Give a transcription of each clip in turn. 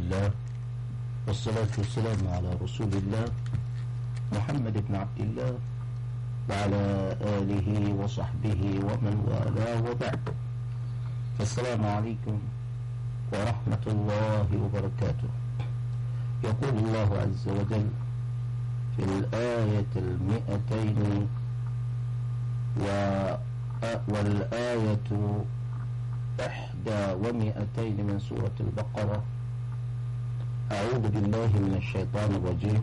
الله والصلاة والسلام على رسول الله محمد بن عبد الله وعلى آله وصحبه ومن والاه وبعد فالسلام عليكم ورحمة الله وبركاته يقول الله عز وجل في الآية المئتين والآية إحدى ومئتين من سورة البقرة أعوذ بالله من الشيطان الرجيم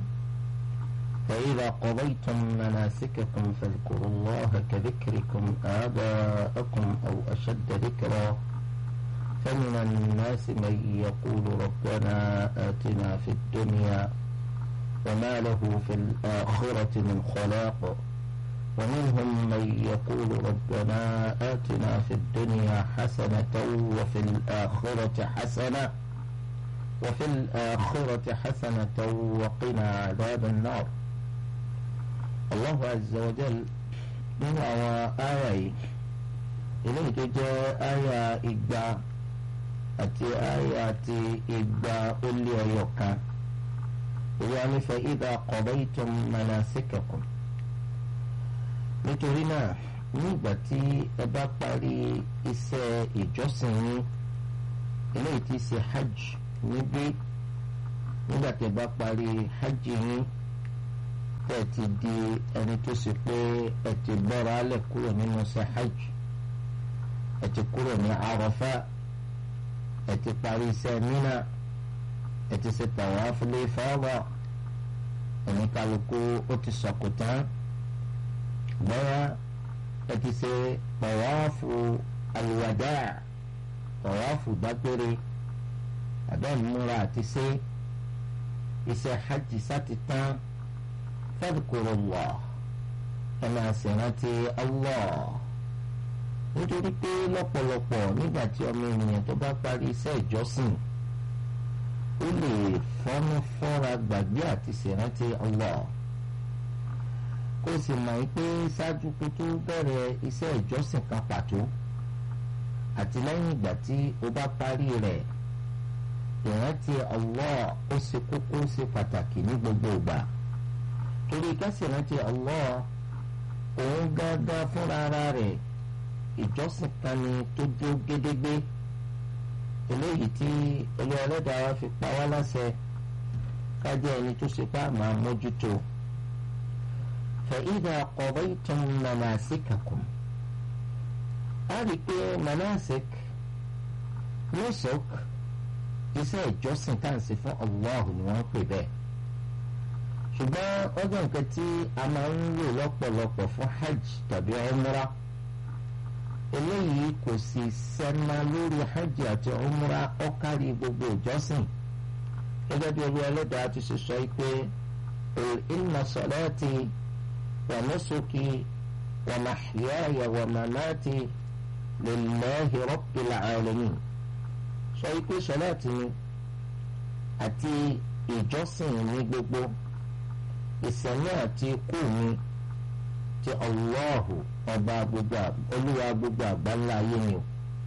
فإذا قضيتم مناسككم فاذكروا الله كذكركم آباءكم أو أشد ذكرا فمن الناس من يقول ربنا آتنا في الدنيا وما له في الآخرة من خلاق ومنهم من يقول ربنا آتنا في الدنيا حسنة وفي الآخرة حسنة وفي الآخرة حسنة وقنا عذاب النار الله عز وجل nínú àwọn àyà yìí eléyìí tó jẹ́ àyà igba àti àyà ti igba ó lé ọyọ kan ìwà nífẹ̀ẹ́ idha qadaytum manasikakum nítorí náà ní ìgbà tí ẹ bá parí iṣẹ́ ìjọsìn yín eléyìí tí ṣe hajj níbí nígbà tí ẹ bá parí hajj yín tẹ́ ẹ ti di ẹni tó ṣe pé ẹ ti gbọ́ra alẹ̀ kúrò nínú ṣe hajj ẹ ti kúrò ní Arafa ẹ ti parí iṣẹ́ Mina ẹ ti ṣe tawaf lé fáwọn ẹni kálukú ó ti sọ̀kò tán bọ́yá ẹ ti ṣe tọ̀wáfù alùwàdà tọ̀wáfù dágbére àbẹ́múra àti ṣe iṣẹ́ hajj sáti tán fadhkurullah ẹ máa ṣèrántí Allah nítorí pé lọ́pọ̀lọpọ̀ nígbà tí ọmọ ènìyàn tó bá parí iṣẹ́ ìjọsìn ó lè fọ́nú fọ́ra gbàgbé àti ṣèrántí Allah kó sì mọ̀ pé ṣáájú kó tó bẹ̀rẹ̀ iṣẹ́ ìjọsìn kan pàtó àti lẹ́yìn ìgbà tí o bá parí rẹ̀ ìrántí Allah ó ṣe kókó ó ṣe pàtàkì ní gbogbo ìgbà torí ká sì rántí Allah òun gángan fúnra ara rẹ̀ ìjọsìn kan ni tó dó gédégbé eléyìí tí olú ẹlẹ́dàá wa fi pa wá láṣẹ ká jẹ́ ẹni tó ṣe pá máa mójútó. فإذا قضيتم مناسككم أريك مناسك نسك iṣẹ́ ìjọsìn tá à ń ṣe fún Allah ni wọ́n ń pè bẹ́ẹ̀ ṣùgbọ́n ọjọ́ nǹkan tí a máa ń lò lọ́pọ̀lọpọ̀ fún hajj tàbí umra eléyìí kò sì sẹ́nà lórí hajj àti umra ó kárí gbogbo ìjọsìn gẹ́gẹ́ bí olú ẹlẹ́dàá ti ṣe sọ pé inna salati. ونسكي ومحياي ومماتي لله رب العالمين sọ pé sọláàtì mi àti ìjọsìn mi gbogbo ìsẹ̀mí àti ikú mi ti Allahu ọba gbogbo olúwa gbogbo àgbáńlá ayé mi o.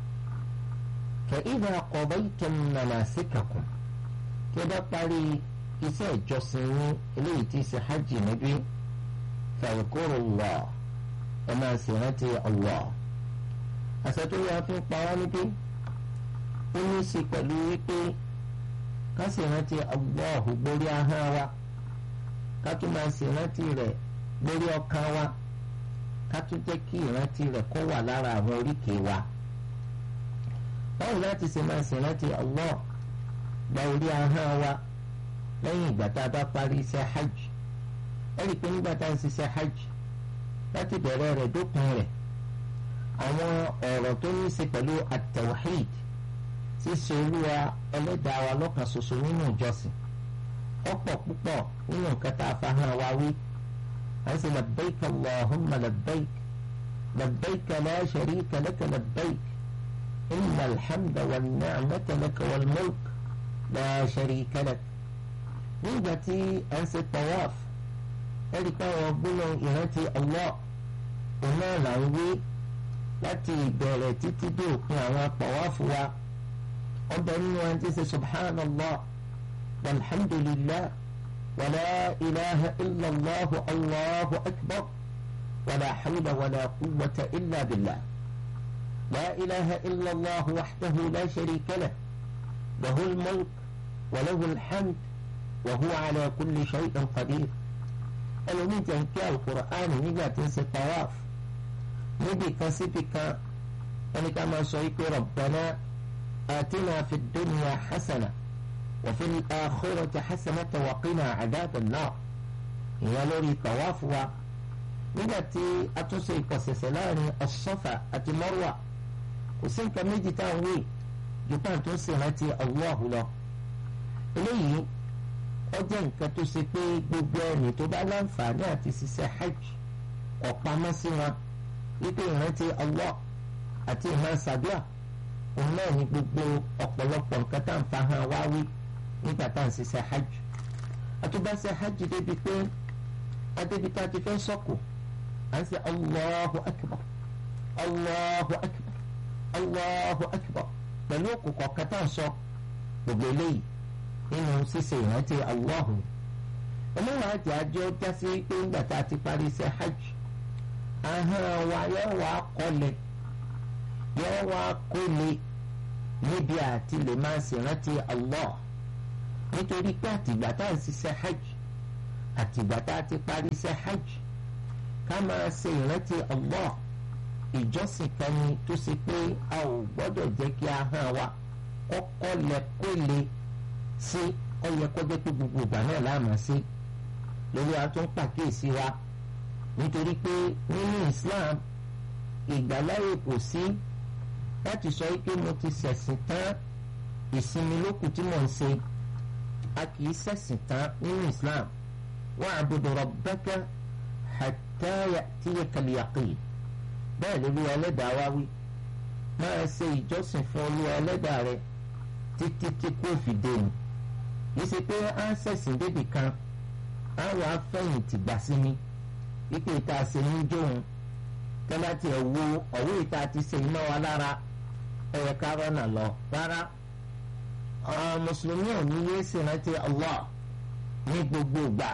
فإذا قضيتم مناسككم tí ó bá parí iṣẹ́ ìjọsìn yín eléyìí tí ṣe hajj níbí. فاذكروا الله وما سنتي الله àṣetúwò àfi ń pa wá níbí ó ní í ṣe pẹ̀lú wípé ká sì rántí Allahu gbórí ahọ́n wa ká tún máa sì rántí rẹ̀ gbórí ọkàn wa ká tún jẹ́ kí ìrántí rẹ̀ kó wà lára àwọn oríkèé wa. báwo láti ṣe máa sì rántí Allah gba orí ahọ́n wa lẹ́yìn ìgbà tá a bá parí iṣẹ́ hajj ẹ̀rí pé nígbà tá à ń ṣiṣẹ́ hajj láti bẹ̀rẹ̀ rẹ̀ dópin rẹ̀ àwọn ọ̀rọ̀ tó ní í ṣe pẹ̀lú at-tawhid ṣíṣe olúwa ẹlẹ́dàá wa lọ́kàn ṣoṣo nínú ìjọsìn ọ̀pọ̀ púpọ̀ nínú nǹkan tá a fa hàn wá wí à ń ṣe labbaik allahumma labbaik labbaik la sharika laka labbaik inna alhamda wa ni'mata laka wal mulk la sharika lak nígbà tí à ń ṣe tawaf ẹ̀rí pé àwọn gbólóhùn ìrántí Allah òun náà là ń wí láti ìbẹ̀rẹ̀ títí dé òpin àwọn apàwáfù wa ọbẹ̀ nínú ẹni tí ń ṣe subhanallah والحمد لله ولا إله إلا الله الله أكبر ولا حول ولا قوة إلا بالله لا إله إلا الله وحده لا شريك له له الملك وله الحمد وهو على كل شيء قدير ẹlòmíì tẹ̀ ń kí alukur'an nígbà tí ń ṣe tawaf níbi kan síbi kan ẹni ká máa sọ ike rabbana atina fi dunya hasana wa fi akhirati hasana wa qina adhaban nar ìyẹn lórí tawaf wa nígbà tí a tún ṣe ìkọ̀sẹ̀sẹ̀ láàrin as-safa àti marwa kò sí nǹkan méjì tá à ń wí ju pàǹtó sì rántí Allahu lọ eléyìí ó jẹ́ nǹkan tó ṣe pé gbogbo ẹni tó bá láǹfààní àti ṣiṣẹ́ hajj ọ̀pamọ́ sí wọn wípé ìrántí Allah àti ìmọ̀ ṣàdúrà òun náà ní gbogbo ọ̀pọ̀lọpọ̀ nǹkan tá à ń fa hàn wá wí nígbà tá à ń ṣiṣẹ́ hajj àtúbàṣe hajj débi pé adébi tá a ti fẹ́ sọ́kù à ń ṣe Allahu akbar Allahu akbar Allahu akbar pẹ̀lú òkú kọ̀ọ̀kan tá à ń sọ gbogbo eléyìí nínú ṣíṣe ìrántí Allahu ọlọ́run àti àjọ jásí pé ńgbà tá a ti parí iṣẹ́ hajj ahọ́n wa yóò wá kọ́lẹ̀ yóò wá kọ́lẹ̀ níbi àti lè máa ṣèrántí Allah nítorí pé àtìgbà tá a ṣiṣẹ́ hajj àtìgbà tá a ti parí iṣẹ́ hajj ká máa ṣe ìrántí Allah ìjọsìn kan ni tó ṣe pé a ò gbọ́dọ̀ jẹ́ kí ahọ́n wa kọ́kọ́ lẹ̀ kọ́lẹ̀ sí ọyẹ kọjá pé gbogbo ìgbà náà láàmú sí lórí wa tó ń pàkíyèsí wa nítorí pé nínú Islam ìgbàláyè kò sí láti sọ pé mo ti ṣẹ̀sìn tán ìsinmi lókù tí mò ń ṣe a kì í ṣẹ̀sìn tán nínú Islam wa'budu rabbaka hatta ya'tiyakal yaqin bẹ́ẹ̀ lórí ẹlẹ́dàá wá wí máa ṣe ìjọsìn fún olúwa ẹlẹ́dàá rẹ títí tí kò fi dé ni yìí ṣe pé à ń ṣẹ̀sìn débì kan àwọn afẹ́yìntì gbà sí mi wípé ìta ṣe ń jóun tẹ́lá tiẹ̀ wo ọ̀wé ìta ti ṣe iná wa lára ẹ̀yẹ kárọ́nà lọ rárá mùsùlùmí ò ní yé ṣèrántí Allah ní gbogbo ìgbà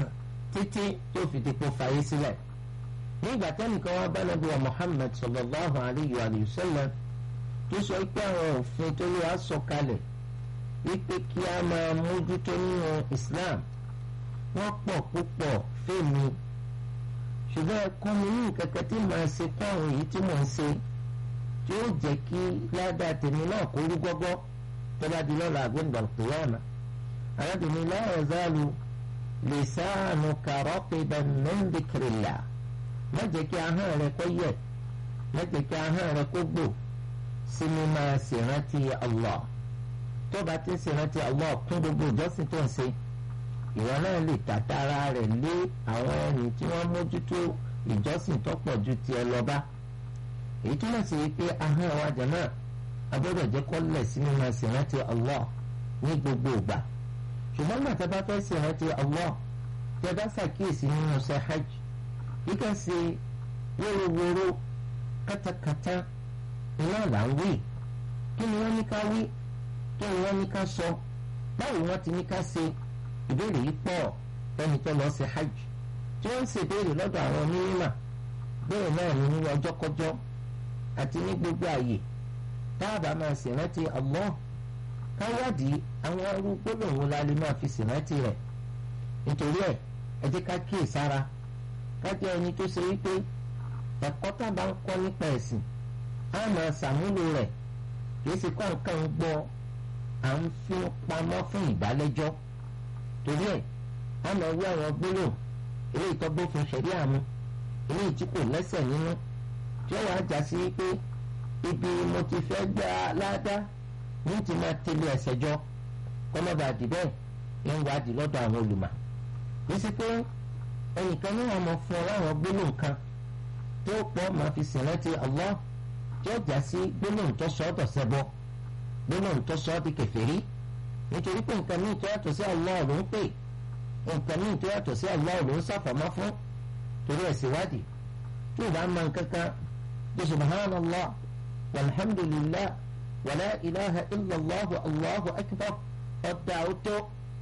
títí tó fi dìpọ̀ fàyè sílẹ̀ ní ìgbà tẹ́nìkan wá bá nàbí wa Muhammad sallallahu alayhi wa sallam tó sọ pé àwọn òfin tó lè wá sọ kalẹ̀ wípé kí a máa mójútó nínú Islam wọ́n pọ̀ púpọ̀ fèmí ṣùgbọ́n ẹ̀kọ́ mi ní kẹ̀kẹ́ tí màá ṣe kọ́ àwọn èyí tí mò ń ṣe tí ó jẹ́ kí ládàá tèmi náà kó rú gbọ́gbọ́ tó bá di lọ́la àgbẹ̀ǹdà qiyama arábìnrin la yazalu lisanuka raqiban min dhikrillah má jẹ́ kí ahọ́n rẹ kó yẹ̀ má jẹ́ kí ahọ́n rẹ kó gbò sí mi máa ṣèrántí Allah tó bá ti ń ṣèrántí Allah kún gbogbo ìjọsìn tó ń ṣe ìwọ náà lè tàtàrà rẹ̀ lé àwọn ẹni tí wọ́n mójútó ìjọsìn tó pọ̀ ju tiẹ̀ lọ bá èyí túmọ̀ sí pé ahọ́n wa jẹ̀ náà agbọ́dọ̀ jẹ́ kó lẹ̀ sí mi máa ṣèrántí Allah ní gbogbo ìgbà ṣùgbọ́n gbàtà bá fẹ́ ṣèrántí Allah tẹ́ bá ṣàkíyèsí nínú ṣe hajj kíkẹ́ ṣe wórówóró kátàkátà iná là ń wí kí ni wọ́n ní ká wí kí ni wọ́n ní ká sọ báwo wọ́n ti ní ká ṣe ìbéèrè yìí pọ̀ fẹ́ni tó lọ sí hajj tí wọ́n ń ṣe ìbéèrè lọ́dọ̀ àwọn onímọ̀ bẹ́ẹ̀ náà ní ní ọjọ́kọjọ́ àti ní gbogbo àyè táàbà máa ṣèrántí Allah káwádìí àwọn arú gbólóhùn la lè máa fi ṣèrántí rẹ̀ nítorí ẹ̀ ẹ jẹ́ ká kíyè sára ká jẹ́ ẹni tó ṣe wípé ẹ̀kọ́ tá a bá ń kọ́ nípa ẹ̀sìn á máa ṣàmúlò rẹ̀ kì í ṣe kọ́ nǹkan ń gbọ́ à ń fi pamọ́ fún ìbálẹ́jọ́ torí ẹ̀ á máa wí àwọn gbólóhùn eléyìí tó bófin ṣẹ̀rí àmú eléyìí tí kò lẹ́sẹ̀ nínú tí ó wàá já sí pé ibi mo ti fẹ́ gbá ládá ní ti máa tẹ̀lé ẹsẹ̀ jọ kọ́mọ́bà dìbẹ́ ń wádìí lọ́dọ̀ àwọn olùmọ̀ yìí sí pé ẹnìkan ní wọn mọ fún ọ láwọn gbólóhùn kan tó pọ̀ máa fi sìn láti Allah tí ó já sí gbólóhùn tó sọ ọ́ dọ̀sẹ̀ bọ́ gbólóhùn tó sọ ọ́ di kèfèrí nítorí pé nǹkan míì tó yàtọ̀ sí Allah ló ń pè nǹkan míì tó yàtọ̀ sí Allah ló ń sàfọ̀mọ́ fún torí ẹ̀ síwádìí tí ò bá mọ nǹkan kan bí subhanallah walhamdulillah wàlá ilaha illallah allahu akbar ọ̀dà ọ̀tọ̀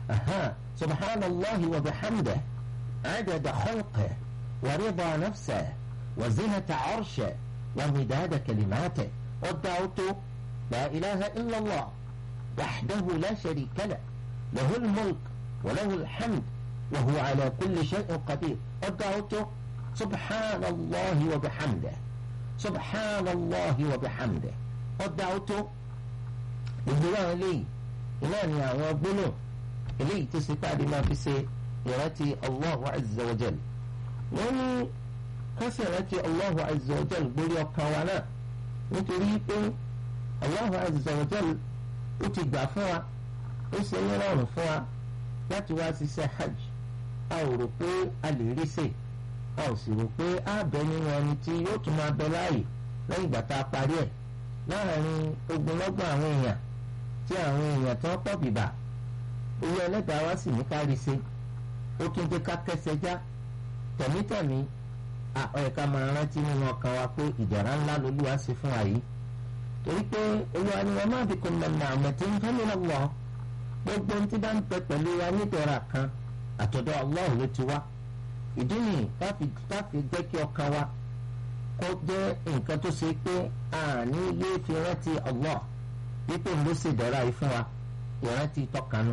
أها سبحان الله وبحمده عدد خلقه ورضا نفسه وزنة عرشه ومداد كلماته والدعوت لا إله إلا الله وحده لا شريك له له الملك وله الحمد وهو على كل شيء قدير والدعوت سبحان الله وبحمده سبحان الله وبحمده والدعوت بالدعاء لي إلاني وابنه إلي تستعد ما في سي يراتي الله عز وجل وني كسرتي الله عز وجل بولي وكوانا نتريد الله عز وجل ó ti gbà fún wa ó ṣe ní rọrùn fún wa láti wá ṣiṣẹ́ hajj a ò rò pé a lè rí ṣe a ò sì rò pé a bẹ nínú ẹni tí yóò tún máa bẹ láàyè lẹ́yìn ìgbà tá a parí ẹ̀ láàrin ogunlọ́gbọ̀n àwọn èèyàn tí àwọn èèyàn tí wọ́n pọ̀ bìbà owó ẹlẹ́dàá wa sì ní ká rí ṣe ó tún jẹ́ ká kẹsẹ̀ já tẹ̀mítẹ̀mí ẹ̀ka máa rántí nínú ọkàn wa pé ìjàrá ńlá lolúwa ṣe fún wa yìí torí pé olúwa ni wọn máa bí kò nà nà àmọ́ tí ń fẹ́ mi lọ́wọ́ gbogbo ohun tí bá ń pẹ pẹ̀lú wa nítorá kan àtọ̀dọ̀ Allah ló ti wá ìdí nìyí káfi jẹ́ kí ọkàn wa kó jẹ́ nǹkan tó ṣe pé àní yé fi rántí Allah wípé ló ṣe dọ̀ra yìí fún wa ìrántí tọkànú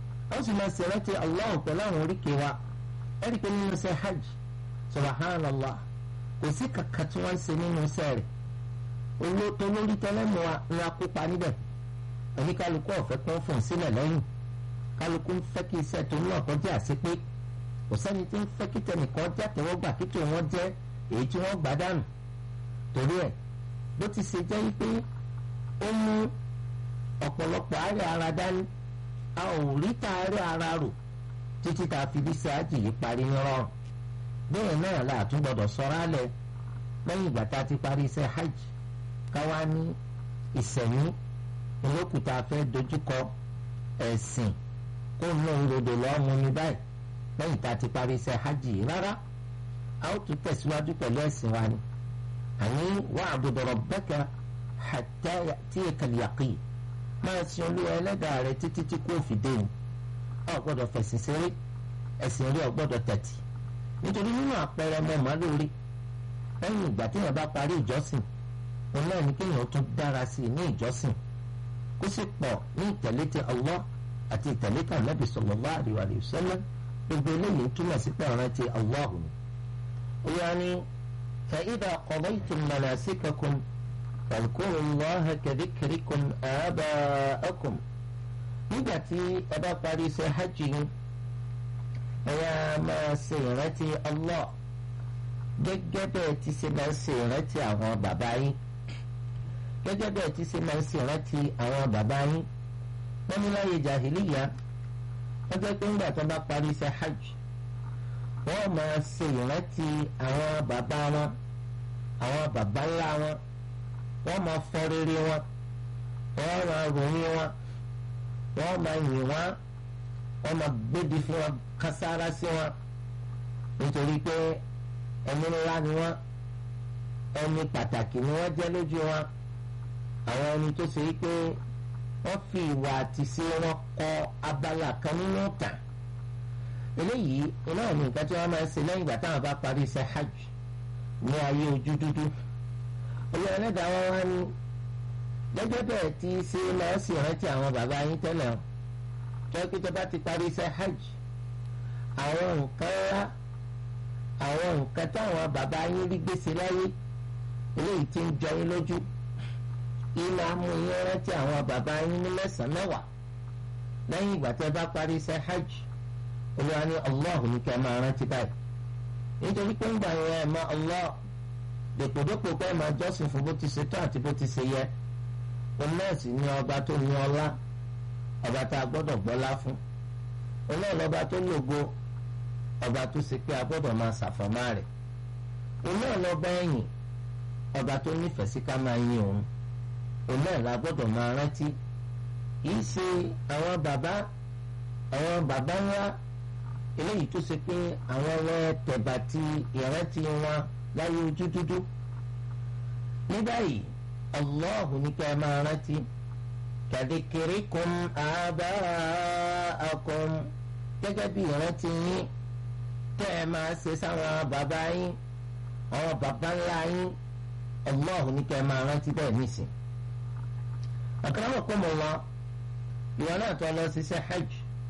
ó sì máa ṣe rántí Allah pẹ̀lú àwọn oríkèé wa ẹ̀rí pé nínú ṣe hajj subhanallah kò sí kàkà tí wọ́n ń ṣe nínú sẹ́ẹ̀rì olóòótọ́ lórí tẹlẹ́mù wa ń akópa níbẹ̀ ẹni kálukú ọ̀fẹ́ kan fún sílẹ̀ lẹ́yìn kálukú ń fẹ́ kí iṣẹ́ tó náà kọjá àṣepé kò sẹ́ni tí ń fẹ́ kí tẹnìkan já tẹ́wọ́gbà kí tó wọ́n jẹ́ èyí tí wọ́n gbà dànù torí ẹ̀ bó ti ṣe jẹ́ wípé ó mú ọ̀pọ̀lọpọ̀ àárẹ̀ ara dání a ò rí ta àárẹ̀ ara rò títí tá a fi bí sáájì yìí parí ní rọrùn bẹ́ẹ̀ náà la tún gbọ́dọ̀ sọ̀rọ̀ alẹ́ lẹ́yìn ìgbà tá a ti parí iṣẹ́ hajj káwá ní ìsẹ̀yìn olókùúta fẹ́ dojúkọ ẹ̀sìn kó ná ìròdò lọ́mú mi báyìí lẹ́yìn tá a ti parí iṣẹ́ hajj yìí rárá a ó tún tẹ̀síwájú pẹ̀lú ẹ̀sìn wa ni àní wa'bud rabbaka hatta ya'tiyakal yaqin máa sin olúwa ẹlẹ́dàá rẹ títí tí kò fi dé ni a ò gbọ́dọ̀ fẹ̀sìn ṣeré ẹ̀sìn rí ò gbọ́dọ̀ tẹ̀tì nítorí nínú àpẹẹrẹ ọmọ màlúùrí lẹ́yìn ìgbà tí yẹn bá parí ìjọsìn òun náà ní kéèyàn tún dára sí i ní ìjọsìn kó sì pọ̀ ní ìtẹ̀lé ti Allah àti ìtẹ̀lé ti Ànábì sallallahu alaihi wa sallam gbogbo eléyìí túmọ̀ sí pé ọ̀ràn ti Allah ni. ìyá ni fa idha qadaytum manasikakum fadhkuru Allaha ka dhikrikum aba'akum nígbà tí ẹ bá parí iṣẹ́ hajj yín ẹ yá máa ṣe ìrántí Allah gẹ́gẹ́ bẹ́ẹ̀ ti ṣe máa ń ṣe ìrántí àwọn bàbá yín gẹ́gẹ́ bẹ́ẹ̀ ti ṣe máa ń ṣe ìrántí àwọn bàbá yín wọ́n ní láyé jahiliya wọ́n jẹ́ pé ńgbà tó bá parí iṣẹ́ hajj wọ́n máa ṣe ìrántí àwọn bàbá wọn àwọn bàbá ńlá wọn wọ́n máa fọ́ rere wọn wọ́n máa ròyìn wọn wọ́n máa yìn wọn wọ́n máa gbébi fún wọn kására sí wọn nítorí pé ẹni ńlá ni wọn ẹni pàtàkì ni wọn jẹ lójú wọn àwọn ẹni tó ṣe pé wọn fi ìwà àti ṣe wọn kọ abala kan nínú tàn eléyìí iná ní nǹkan tí wọn máa ń ṣe lẹ́yìn ìgbà táwọn bá parí iṣẹ́ hajj ní ayé ojú dúdú olú ẹlẹ́dàá wọn wá ní gẹ́gẹ́ bẹ́ẹ̀ tí ṣe máa ń ṣe ìrántí àwọn bàbá yín tẹ́lẹ̀ tó kí tó bá ti parí iṣẹ́ hajj àwọn nǹkan ńlá àwọn nǹkan táwọn bàbá yín rí gbèsè láyé eléyìí tí ń jọ yín lójú iná mú yín rántí àwọn bàbá yín ní mẹ́sàn-án mẹ́wàá lẹ́yìn ìgbà tẹ́ bá parí iṣẹ́ hajj olúwa ní allah ní kẹ́ máa rántí báyìí nítorí pé ńgbà yẹn ẹ̀ máa allah dèpòdépò pé ẹ̀ máa jọ́sìn fún bó ti ṣe tó àti bó ti ṣe yẹ òun náà sì ní ọba tó ní ọlá ọba tá a gbọ́dọ̀ gbọ́lá fún òun náà lọ́ba tó lògo ọba tó ṣe pé a gbọ́dọ̀ máa ṣàfọ̀mọ́ rẹ̀ òun náà lọ́ba ẹ̀yìn ọba tó nífẹ̀ẹ́ sí ká máa yin òun òun náà la gbọ́dọ̀ máa rántí kì í ṣe àwọn bàbá àwọn bàbá ńlá eléyìí tó ṣe pé àwọn ọlọ́ tẹ̀bà ti ìrántí wọn láyé ojú dúdú ní báyìí Allahu ní ká máa rántí kadhikrikum aba'akum abakum gẹ́gẹ́ bí ìrántí yín tẹ́ ẹ máa ṣe sáwọn bàbá yín àwọn bàbá ńlá yín Allah ní kẹ́ ẹ máa rántí bẹ́ẹ̀ nísìn. akramakum Allah ìwọ náà tó lọ ṣiṣẹ́ hajj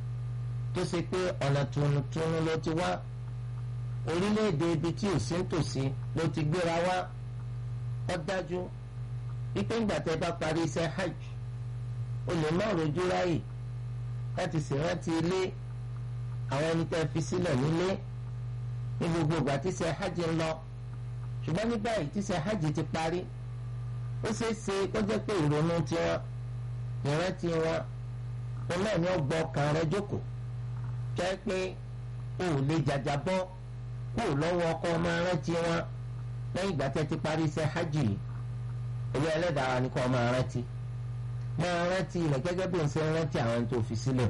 tó ṣe pé ọ̀nà tuntun ló ti wá orílẹ̀-èdè ibi tí ò sí nítòsí ló ti gbéra wá ó dájú wípé ńgbà tẹ́ bá parí iṣẹ́ hajj o lè má rojú ráyè láti ṣèrántí ilé àwọn ẹni tẹ́ fi sílẹ̀ nílé ní gbogbo ìgbà tí iṣẹ́ hajj ń lọ ṣùgbọ́n ní báyìí tí iṣẹ́ hajj ti parí ó ṣeé ṣe kó jẹ́ pé ìrònú tiwọn ìrántí wọn òun náà ni ó gbọ́ ọkàn rẹ jókòó jẹ́ pé o ò lè jàjà bọ́ kó o lọ́wọ́ ọkọ ọmọ rántí wọn lẹ́yìn ìgbà tẹ́ ti parí iṣẹ́ hajj yìí olú ẹlẹ́dàá ni kò máa rántí máa rántí rẹ̀ gẹ́gẹ́ bí o ṣe ń rántí àwọn ẹni tó fi sílẹ̀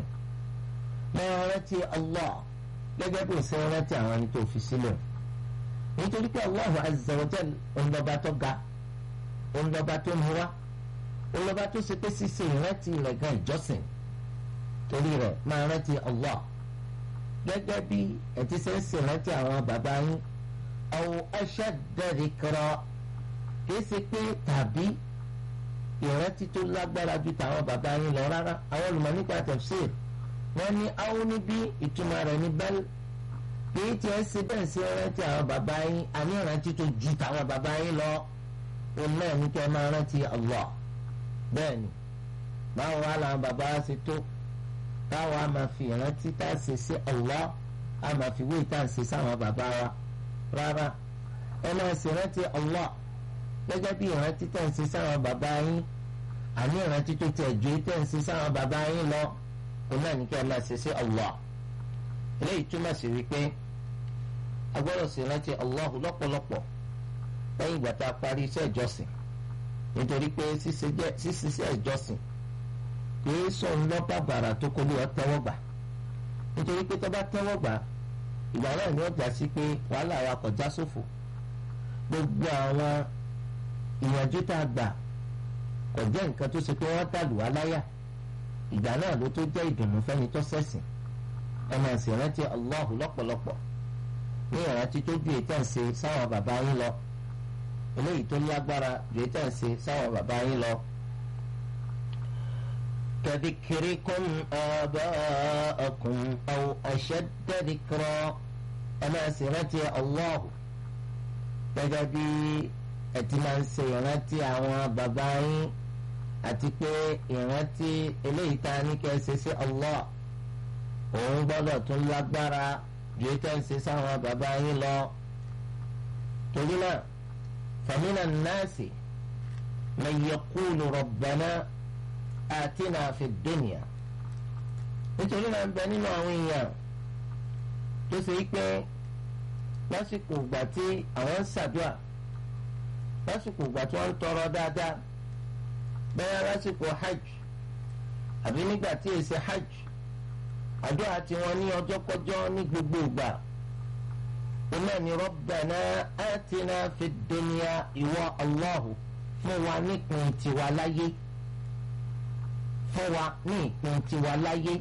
máa rántí Allah gẹ́gẹ́ bí o ṣe ń rántí àwọn ẹni tó fi sílẹ̀ nítorí pé Allahu azza wa jal òǹdọ̀ba tó ga òǹdọ̀ba tó mú wá òǹdọ̀ba tó ṣe pé ṣíṣe ìrántí rẹ̀ gan ìjọsìn torí rẹ̀ máa rántí Allah gẹ́gẹ́ bí ẹ ti ṣe ń ṣèrántí àwọn bàbá yín aw ashadda dhikra kìí ṣe pé tàbí ìrántí tó lágbára ju tàwọn bàbá yín lọ rárá àwọn olùmọ̀ nípa tafsir wọ́n ní àwọn níbí ìtumọ̀ rẹ̀ ní bẹ́ẹ̀ kìí tiẹ̀ ṣe bẹ́ẹ̀ ṣe rántí àwọn bàbá yín àní ìrántí tó ju tàwọn bàbá yín lọ òun náà ní kẹ́ ẹ máa rántí Allah bẹ́ẹ̀ ni báwo wá làwọn bàbá wa ṣe tó báwo a máa fi ìrántí tá a ṣe sí Allah a máa fi wéyìí tá a ṣe sáwọn bàbá wa rárá ẹ máa ṣèrántí Allah gẹ́gẹ́ bí ìrántí tẹ̀ ń ṣe sáwọn bàbá yín àní ìrántí tó tẹ̀ ju tẹ̀ ń ṣe sáwọn bàbá yín lọ òun náà ní kí ẹ máa ṣe sí Allah eléyìí túmọ̀ sí wípé a gbọ́dọ̀ ṣe rántí Allah lọ́pọ̀lọpọ̀ lẹ́yìn ìgbà tá a parí iṣẹ́ ìjọsìn nítorí pé ṣíṣiṣẹ́ ìjọsìn kìí sọ ńlọ́pàá bàrà tó kọ́ lé ọ tẹ́wọ́ gbà nítorí pé tó bá tẹ́wọ́ gbà ìgbà náà ni ó jà sí pé wàhálà wa kò já sófò gbogbo àwọn ìyànjú tá a gbà kò jẹ́ nǹkan tó ṣe pé wọ́n dàlù wá láyà ìgbà náà ló tó jẹ́ ìdùnnú fẹ́ni tó ṣẹ̀sìn ẹ máa sì rántí Allahu lọ́pọ̀lọpọ̀ ní ìrántí tó ju ètò ìṣe sáwọn bàbá yín lọ eléyìí tó lágbára ju ètò ìṣe sáwọn bàbá yín lọ. كذكركم آباءكم أو أشد ذكرا أنا سيرتي الله gẹ́gẹ́ bí ẹ ti máa ń ṣe ìrántí àwọn bàbá yín àti pé ìrántí eléyìí tá a ní kẹ́ ẹ ṣe sí Allah òun gbọ́dọ̀ tún lágbára ju ètò ìṣe sáwọn bàbá yín lọ torí náà famina nnaasi man yaqulu rabbana atina fi dunya nítorí náà ń bẹ nínú àwọn èèyàn tó ṣe é pé lásìkò ìgbà tí àwọn ń ṣàdúrà lásìkò ìgbà tí wọ́n ń tọrọ dáadáa bẹ́ẹ̀ lásìkò hajj àbí nígbà tí èsì hajj àdúrà tí wọ́n ní ọjọ́ kọjọ́ ní gbogbo ìgbà iná ni rabbana atina fi dunya ìwọ Allahu fún wa nípìn tiwa láyé fún wa ní ìpín tiwa láyé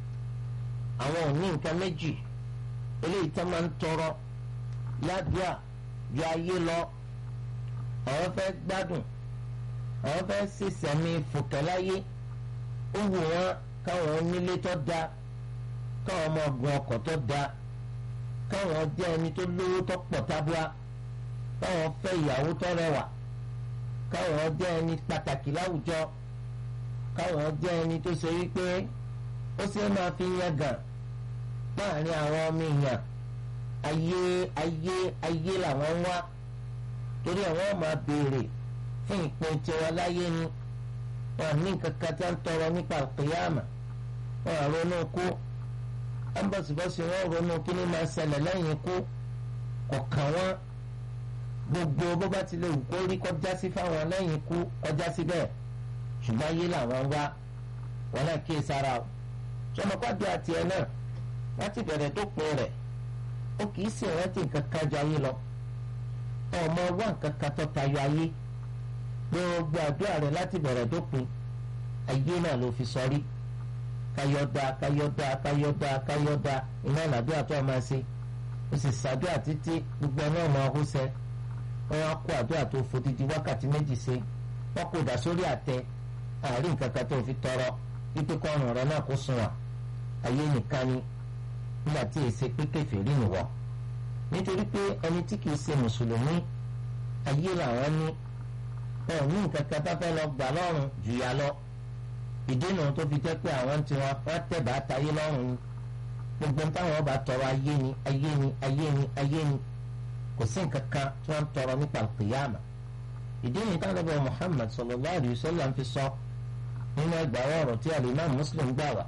àwọn ò ní nǹkan méjì eléyìí tó máa ń tọrọ ládùúà ju ayé lọ àwọn fẹ́ gbádùn àwọn fẹ́ sísẹ̀mí fòkẹ́láyé ó wù wọ́n káwọn onílé tó da káwọn ọmọ ọgbọ̀n ọkọ̀ tó da káwọn jẹ́ ẹni tó lówó tó pọ̀ tábúà káwọn fẹ́ ìyàwó tó rẹwà káwọn jẹ́ ẹni pàtàkì láwùjọ káwọn jẹ́ ẹni tó ṣe wípé ó ṣe máa fi yan gàn láàrin àwọn ọmọ èèyàn ayé ayé ayé làwọn ń wá torí àwọn máa béèrè fún ìpín tiwọn láyé ni wọn ní nǹkan kan tí wọn ń tọrọ nípa àkìyàmà wọn à ronú kú wọn bọ̀sibọ́sì wọn ronú kí ni máa ṣẹlẹ̀ lẹ́yìn ikú kọ̀ọ̀kan wọn gbogbo bó bá ti lè wù kó rí kọjá sí fáwọn lẹ́yìn ikú kọjá sí bẹ́ẹ̀ ṣùgbọ́n ayé làwọn wá wọn náà kí sára o sọmọkọ́dọ̀ àti ẹ̀ náà láti bẹ̀rẹ̀ tó pin rẹ̀ ó kì í sì rántí nǹkan kan ju ayé lọ ọmọ wá nǹkan kan tó tayọ ayé gbogbo àdúrà rẹ̀ láti bẹ̀rẹ̀ tó pin ayé náà ló fi sọrí káyọ́dá káyọ́dá káyọ́dá káyọ́dá iná ìlàdúrà tó máa ṣe ó sì ṣàdúrà títí gbogbo náà máa hó sẹ́ wọ́n á kó àdúrà tó fodidi wákàtí méjì ṣe wọ́n kó dà sórí àtẹ àárín nǹkan kan tó fi tọrọ wípé kọ́rùn rẹ náà kó sùn wà ayé nìkan ni nígbà tí èsè pé kèfèrí nìwọ nítorí pé ẹni tí kìí ṣe mùsùlùmí ayé làwọn ní ẹ ò ní nǹkan kan tá fẹ́ lọ gbà lọ́rùn jù yà lọ ìdènà tó fi jẹ́ pé àwọn tí wọ́n wọ́n tẹ̀bà tayé lọ́rùn ni gbogbo táwọn ọba tọrọ ayé ni ayé ni ayé ni ayé ni kò sí nǹkan kan tí wọ́n ń tọrọ nípa kìyàmà ìdí ni táwọn ọba Muhammad sallallahu alayhi wa sallam fi sọ nínú ẹgbàá ọ̀rọ̀ tí alimam Muslim gbà wá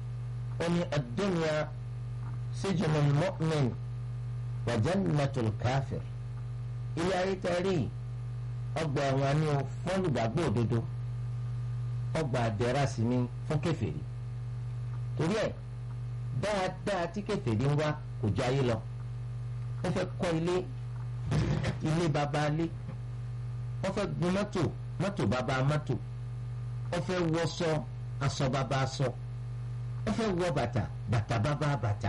ó ní ad-dunya sijnul mu'min wa jannatul kafir ilé ayé tẹ́rì ọgbà ẹ̀wọ̀n ni ó fún olùgbàgbọ́ òdodo ọgbà àdẹ́rà sí ni fún kèfèrí torí ẹ̀ dáadáa tí kèfèrí ń wá kò jọ ayé lọ wọ́n fẹ́ kọ́ ilé ilé baba ilé wọ́n fẹ́ gun mọ́tò mọ́tò baba mọ́tò wọ́n fẹ́ wọṣọ aṣọ baba aṣọ wọ́n fẹ́ wọ bàtà bàtà baba bàtà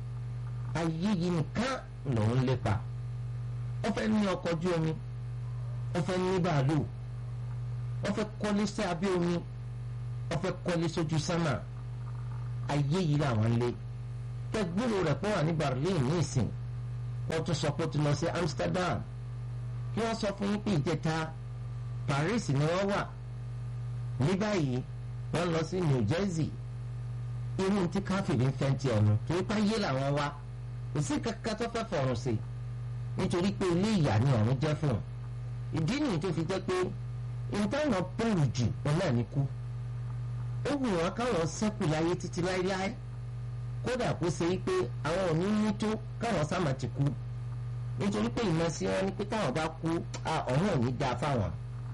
ayé yìí nìkan lòún lépa wọ́n fẹ́ ní ọkọ̀ ojú omi wọ́n fẹ́ ní bàálù wọ́n fẹ́ kọ́lé sí abẹ́ omi wọ́n fẹ́ kọ́lé sójú sámà ayé yìí làwọn lé kẹgbúrò rẹ̀ pọ̀ wà ní Berlin ní ìsìn wọ́n tún sọ pé ó ti lọ sí Amsterdam kí wọ́n sọ fún yín pé ìjẹta Paris ni wọ́n wà ní báyìí wọ́n lọ sí New Jersey irú tí káfíìnì ń fẹ́ ti ọ̀nà torí pé ayé làwọn wá kò sí kankan tó fẹ́ fọ̀rùn sí nítorí pé ilé ìyá ni ọ̀run jẹ́ fún un ìdí nìyí tó fi jẹ́ pé ìtàwọn bẹ̀rù jù wọn náà ní kú ó wù wọn káwọn ṣẹ́kù láyé títí láéláé kódà kó ṣe pé àwọn ò ní ní tó káwọn sáà ti kú nítorí pé ìmọ̀ sí wọn ni pé táwọn bá kú ọ̀hún ò ní dáa fáwọn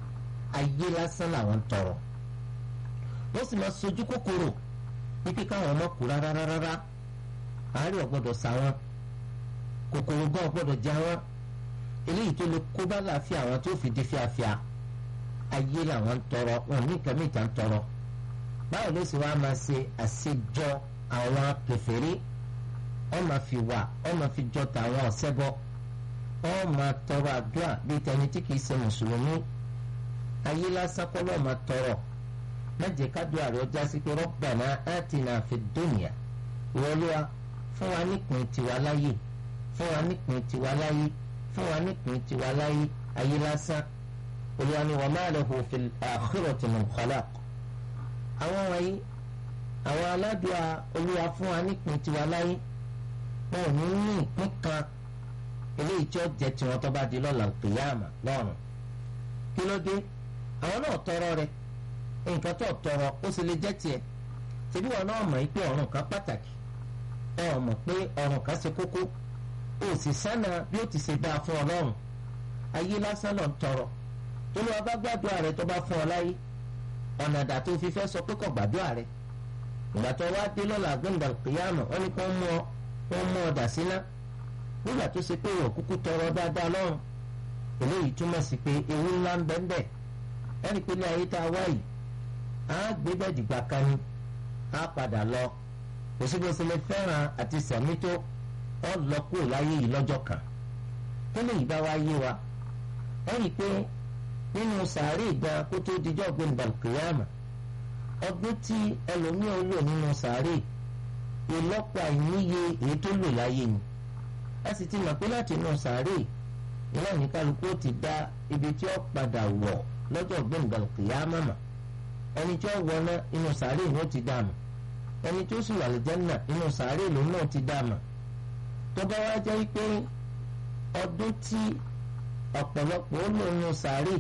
ayé lásán làwọn ń tọrọ wọ́n sì máa sojú kòkòrò wípé káwọn ọmọ kú rárá rárá àárẹ̀ ọ̀gbọ́dọ̀ sá wọn kòkòrò gan ọ̀gbọ́dọ̀ já wọn eléyìí tó lè kó bá láàfin àwọn tó fi di fíafíà ayé làwọn ń tọrọ wọn ní nǹkan mìta ń tọrọ báwo ló sì wá máa ṣe àṣejọ àwọn kèfèrí wọn máa fi wà wọn máa fi jọ tàwọn ọ̀sẹ́bọ wọn máa tọrọ àdúrà bíi tẹni tí kìí ṣe mùsùlùmí ayé lásán kọ́ lọ́ọ́ máa tọrọ mẹ́jẹ kádùá rẹ̀ ọjà sí pé Rabbana atina fid dunya ìwọlúwa fún wa nípìn tiwa láyé fún wa nípìn tiwa láyé fún wa nípìn tiwa láyé ayé lásán olúwa ni wa ma lahu fil akhirati min khalaq àwọn wọ̀nyí àwọn aládùá olúwa fún wa nípìn tiwa láyé wọn ò ní ní ìpín kan eléyìí tí ó jẹ tiwọn tó bá di lọ́la qiyama lọ́run kí ló dé àwọn náà tọrọ rẹ̀ nǹkan tó tọrọ ó sì lè jẹ́ tiẹ̀ ṣebí wọn náà mọ̀ pé ọ̀run kan pàtàkì ẹ ò mọ̀ pé ọ̀run kan ṣe kókó ó sì sánà bí ó ti ṣe dáa fún ọlọ́run ayé lásán lọ ń tọrọ tó lọ́wọ́ bá gbàdúrà rẹ tó bá fún ọ láyé ọ̀nà àdá tó fi fẹ́ sọ pé kò gbàdúrà rẹ ìgbà tó wá dé lọ́la gbẹ̀ngà kìyàmù wọn ni kò mú ọ wọn mú ọ dà síná nígbà tó ṣe pé ìwọ̀ kúkú tọrọ dáadáa lọ́run eléyìí túmọ̀ sí pé ewu ńlá ń bẹ́ẹ̀ bẹ́ẹ̀ ẹni pé ní ayé tá a wá yìí á gbé bẹ́ẹ̀ dìgbà kan ni á padà lọ kò sí bó ṣe lè fẹ́ràn àti sẹ̀mí tó ọ lọ kúrò láyé yìí lọ́jọ́ kan tó lè bá wá yé wa ẹni pé nínú sàárè gan kó tó dijọ́ gbẹ̀ndàn kìyàmà ọdún tí ẹlòmíràn lò nínú sàárè ìlọ́pọ̀ àìníye èyí tó lò láyé ni a sì ti mọ̀ pé láti inú sàárè ìlànà ní kálukú ó ti dá ibi tí ó padà wọ̀ lọ́jọ́ gbẹ̀ngàn kìyàmà mà ẹni tí ó wọná inú sàárè ni ó ti dá mọ̀ ẹni tí ó sì wà lẹ́jẹ̀nà inú sàárè lòun náà ti dá mọ̀ tó bá wá jẹ́ pé ọdún tí ọ̀pọ̀lọpọ̀ ó lò nínú sàárè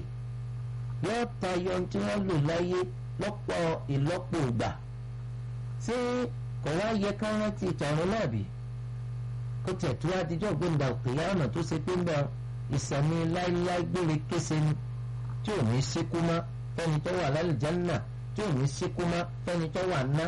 yóò tayọ tí wọ́n lò láyé lọ́pọ̀ ìlọ́pọ̀ ìgbà ṣé kò wá yẹ ká rántí ìtọ̀run náà bí kó tẹ̀ tó wá dijọ́ gbẹ̀ndà òkèèyà ọ̀nà tó ṣe pé ń bẹ ìsẹ̀mí láíláí gbére kése ni tí ò ní síkú mọ́ fẹ́ni tó wà lálùjánnà tí ò ní síkú mọ́ fẹ́ni tó wà ná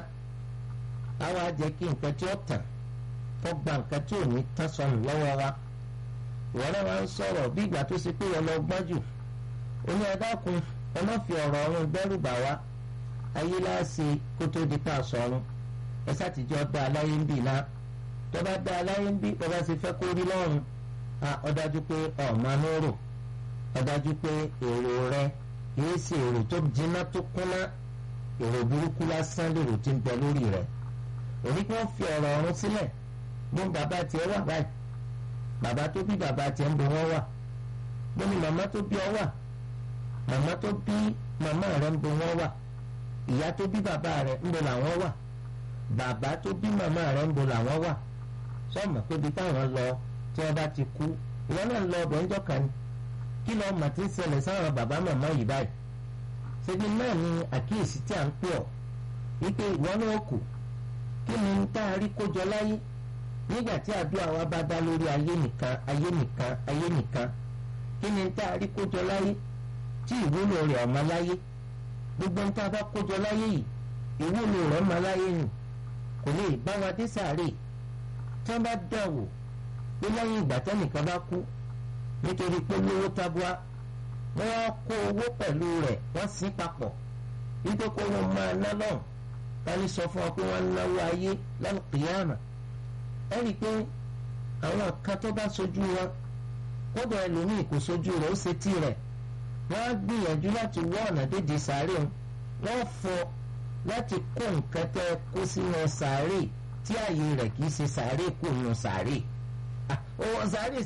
àwa jẹ́ kí nǹkan tí ó tàn kó gba nǹkan tí ò ní tán sọnù lọ́wọ́ wa ìwọ náà wá ń sọ̀rọ̀ bí ìgbà tó ṣe pé wọn lọ gbọ́n jù ó ní adákun ẹ má fi ọ̀rọ̀ ọ̀run dẹ́rù bà wá ayé láàṣẹ kó tó di pa sọ̀run ẹ sátìjọ́ dá aláyé ń bì náà tó bá dá aláyé ń bì tó bá ṣe fẹ́ kó rí lọ́run ó dájú pé ọ̀ma ló rò ó dájú pé èrò rẹ kìí ṣe èrò tó jiná tó kúnná èrò burúkú lásán lèrò tí ń bẹ lórí rẹ òní kí wọ́n fi ọ̀rọ̀ ọ̀run sílẹ̀ bó bàbá tiẹ̀ wà báyìí bàbá tó bí bàbá tiẹ̀ ń bọ̀ wọ́n wà bó ni màmá tó bí ọ wà màmá tó bí màmá rẹ ń bọ̀ wọ́n wà ìyá tó bí bàbá rẹ ń bọ̀ làwọn wà bàbá tó bí màmá rẹ ń bọ̀ làwọn wà sọ́ọ̀mù pé ibi táwọn lọ tí wọ́n bá ti kú ìwọ náà lọ ọbẹ̀ ńjọ́ kan ni kí lọ́ọ́ mà ti ń ṣẹlẹ̀ sáwọn bàbá màmá yìí báyìí ṣebí náà ni àkíyèsí tí à ń pè ọ́ wípé ìwọ náà kù kí ni tá a rí kójọ láyé nígbà tí àdúrà wa bá dá lórí ayé nìkan ayé nìkan ayé nìkan kí ni tá a rí kójọ láyé tí ìwúlò rẹ̀ ọ̀mọ láyé gbogbo nǹkan bá kójọ láyé yìí ìwúlò rẹ̀ ọ̀mọ láyé yìí kò lè bá wa dé sàárè tí wọ́n bá dẹ̀ wò pé lẹ́yìn ìgbà tẹ́nìkan bá kú nítorí pé lówó tabua wọ́n kó owó pẹ̀lú rẹ̀ wọ́n sí papọ̀ wípé kó wọ́n máa ná lọ́hùn wọ́n sọ fún ọ pé wọ́n ń náwó ayé lẹ́nu kìyàmà ẹ rí i pé àwọn kan tó bá sojú wọn kódà ẹlòmíì kò sojú rẹ̀ ó ṣe tí rẹ̀ wọ́n á gbìyànjú láti wọ́ ọ̀nà dédé sàárè wọn wọ́n fọ láti kó nǹkan tẹ́ kó sínú sàárè tí ààyè rẹ̀ kì í ṣe sàárè kò nù sàárè. owó sàárè